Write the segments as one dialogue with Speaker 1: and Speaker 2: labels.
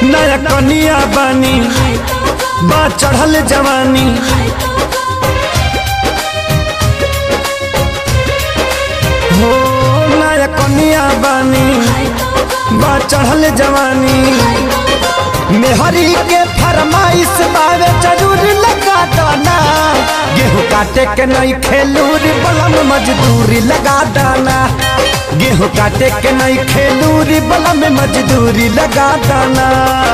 Speaker 1: नया कनिया बानी बा चढ़ल जवानी हो नया कनिया बानी बा चढ़ल जवानी मेहरी के फरमाइश बावे जरूर लगा दाना गेहूँ काटे के नहीं खेलूर बलम मजदूरी लगा दाना गेहूँ काटे के नहीं खेलूरी बलम मजदूरी लगा दाना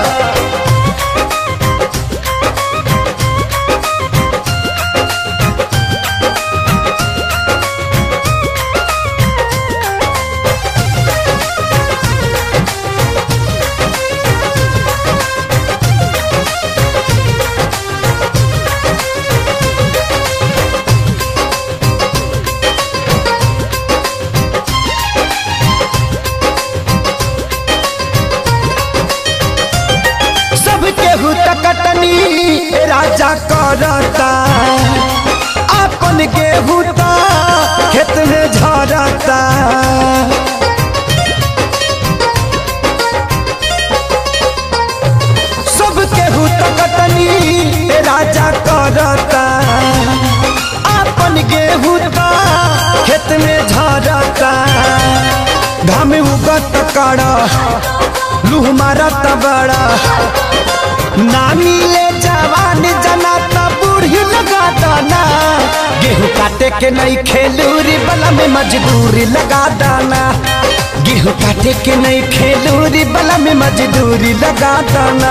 Speaker 1: सब केहू तकटनी राजा करता अपन गेहूँ ता खेत में झरता सब केहू तकटनी राजा करता अपन गेहूँ ता खेत में झरता घाम उगत कड़ा लूह मारत बड़ा ना मिले जवान जना त बूढ़ी लगा दाना गेहूँ काटे के नहीं खेलूरी बला में मजदूरी लगा दाना गेहूँ काटे के नहीं खेलूरी बला में मजदूरी लगा दाना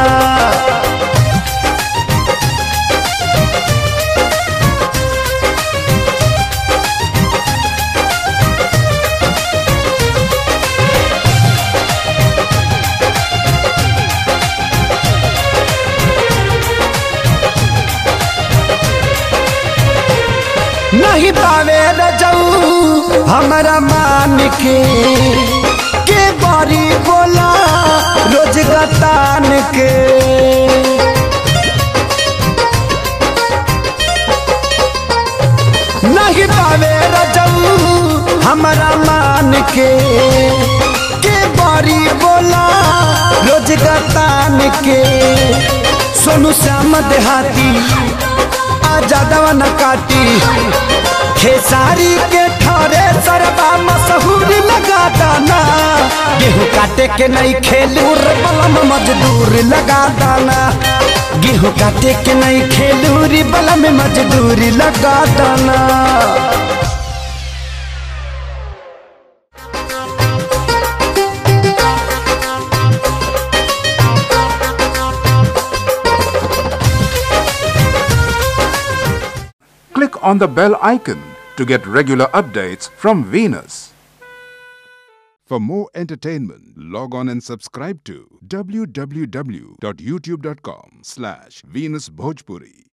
Speaker 1: नहीं पावे रजऊ हमारा मान के के बारी बोला रोज गतान के नहीं पावे रजऊ हमारा मान के के बारी बोला रोज गतान के सोनू श्याम देहाती आजादवा न काटी खेसारी के ठरे सरबा मशहूर लगा दाना गेहूँ काटे के नहीं खेलूर बलम मजदूर लगा दाना गेहूँ काटे के नहीं खेलूरी बलम मजदूरी लगा दाना
Speaker 2: Click on the bell icon to get regular updates from Venus. For more entertainment, log on and subscribe to www.youtube.com slash Venus Bhojpuri.